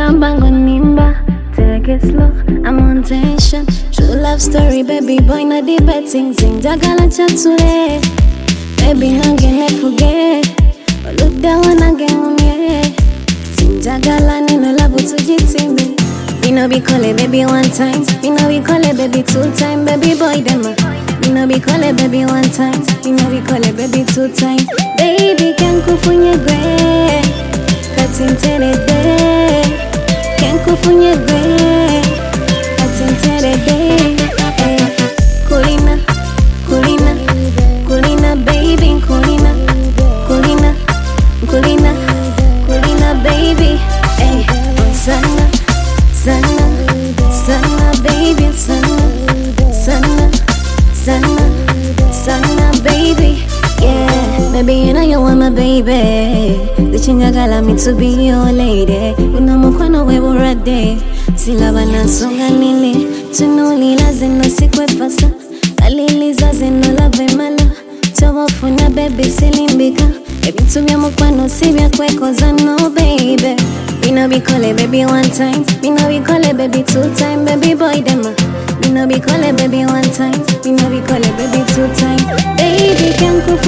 Nilamba ngonimba, take it slow, I'm on tension. True love story, baby boy, na the betting zing. Jagala chatsule, baby nangene forget. Look down again on me. Sinjagala nino love tujitimbe. Me no be call it baby one time. Me no be call it baby two time. Baby boy dem a. Me no be call it baby one time. Me no be call it baby two time. Baby can kufunye gwe. Katintere de. Can kufunye gwe. Katintere de. Eh. Kulina, kulina, kulina baby kulina, kulina, kulina, kulina baby. Eh. Sana, sana, sana baby sana, sana, sana, sana baby. Yeah, baby you know you want my baby. Zichingagala me to be your lady. Unamukwano we urade. Silaba nasonga nile. Tunulila zino sikwe fasa. Aliliza zino lave malo. Tawafuna baby silimbika. Baby tumia mukwano sibya kwekoza no baby. Me no be call it baby one time. Me no be call it baby two time. Baby boy dem a. Me no be call it baby one time. Me no be call it baby two time. Baby can kufu